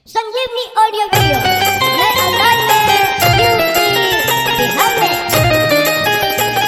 संजीवनी audio video नए अंदाज में यूपी बिहार में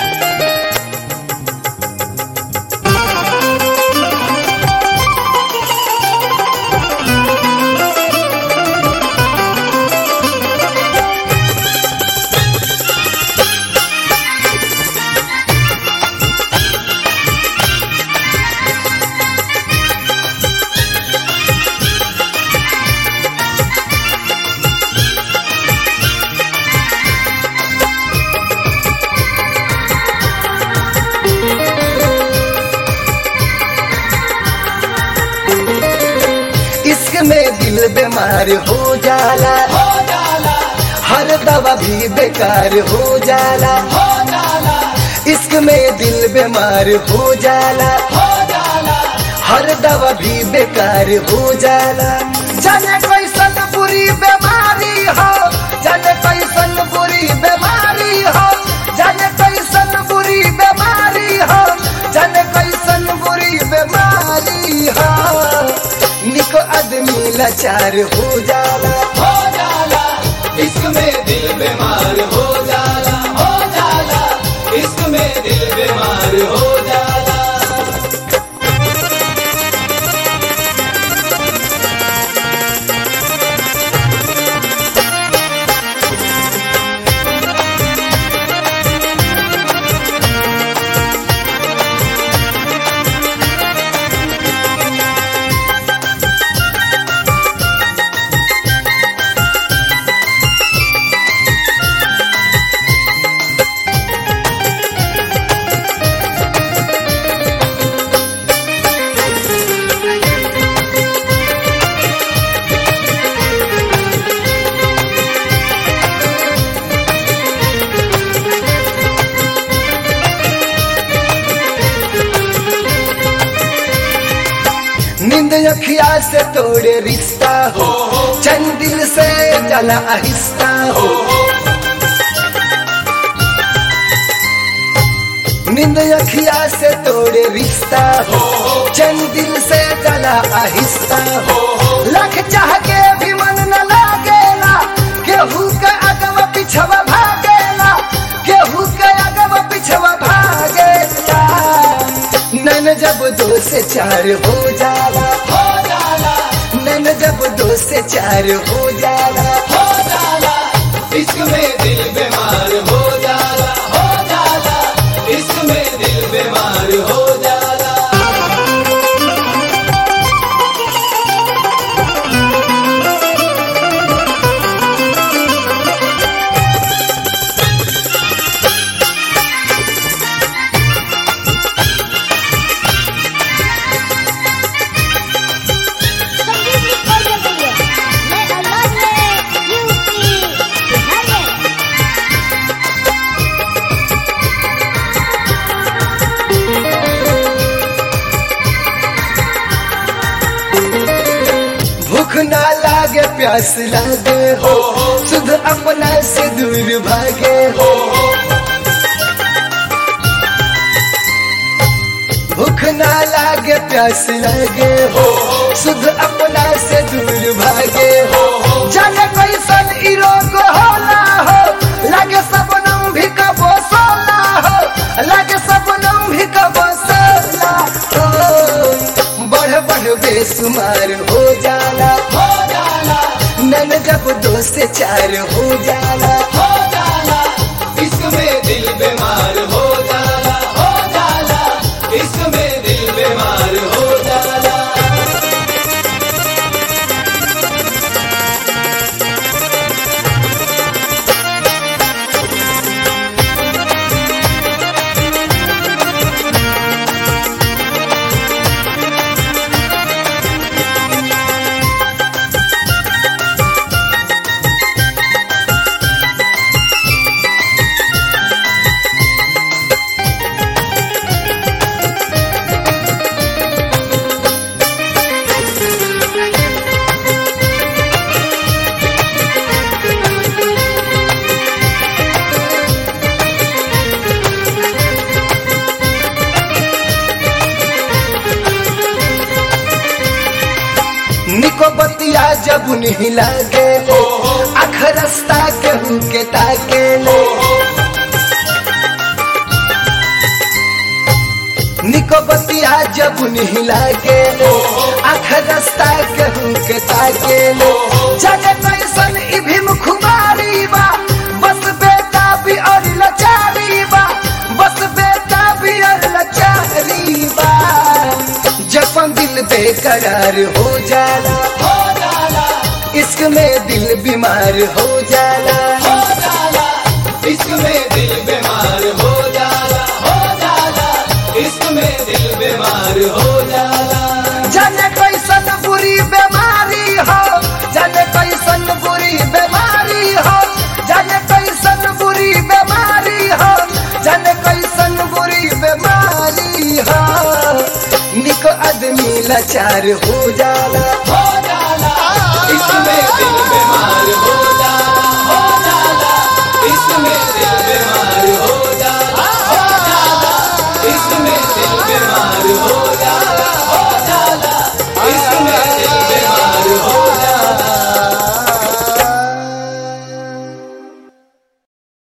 इश्क में दिल बीमार हो जाला हो जाला हर दवा भी बेकार हो जाला हो जाला इश्क में दिल बीमार हो जाला हो जाला हर दवा भी बेकार हो जाला जाने कैसन बुरी बीमारी हो जाने कैसन बुरी बीमारी हो जाने कैसन बुरी बीमारी हो जाने कैसन बुरी बीमारी हो निको आदमी लाचार हो जाला हो जाला इश्क में दिल बीमार हो जाला हो जाला इश्क में दिल बीमार हो जाला नींद अखिया से तोड़े रिश्ता हो चंदिल से जला आहिस्ता हो नींद अखिया से तोड़े रिश्ता हो चंदिल से जला आहिस्ता हो लख चाह के भी मन न लागेला केहू के अगवा पिछवा भागेला केहू के अगवा पिछवा भागेला नन जब दो से चार हो जाला हो जाला नन जब दो से चार हो जाला हो जाला इश्क में दिल बीमार हो जाला हो जाला इश्क में दिल बीमार हो जाला संजीवनी ऑडियो वीडियो नए अंदाज में यूपी बिहार में भूख ना लागे प्यास लागे हो सुध अपना से दूर भागे हो भूख ना लागे प्यास लागे हो सुध अपना से दूर भागे हो जाने कैसन ई रोग होला हो लागे सपनम भी कबो सोला हो लागे सपनम भी कबो सोला हो बढ़ बढ़ बेसुमार हो जाला हो जाला नन जब दो से चार हो जाला हो जाला इश्क में दिल बीमार हो जाला हो जाला इश्क में दिल बीमार हो जाला बतिया जब नहीं लागे आख रास्ता केहू के ताके ले निको बतिया जब नहीं लागे आख रास्ता केहू के ताके ले जाने कैसन ई भीम खुमारी बा बस बेटा भी और लाचारी बा बस बेटा भी और लाचारी बा जपन दिल बेकरार हो जाला हो जाला इश्क में दिल बीमार हो जाला हो जाला इश्क में दिल बीमार हो जाला हो जाला इश्क में दिल बीमार हो जाला जाने कैसन बुरी बीमारी हो जाने कैसन बुरी बीमारी हो जाने कैसन बुरी बीमारी हो जाने कैसन बुरी बीमारी हो निको आदमी लाचार हो जाला हो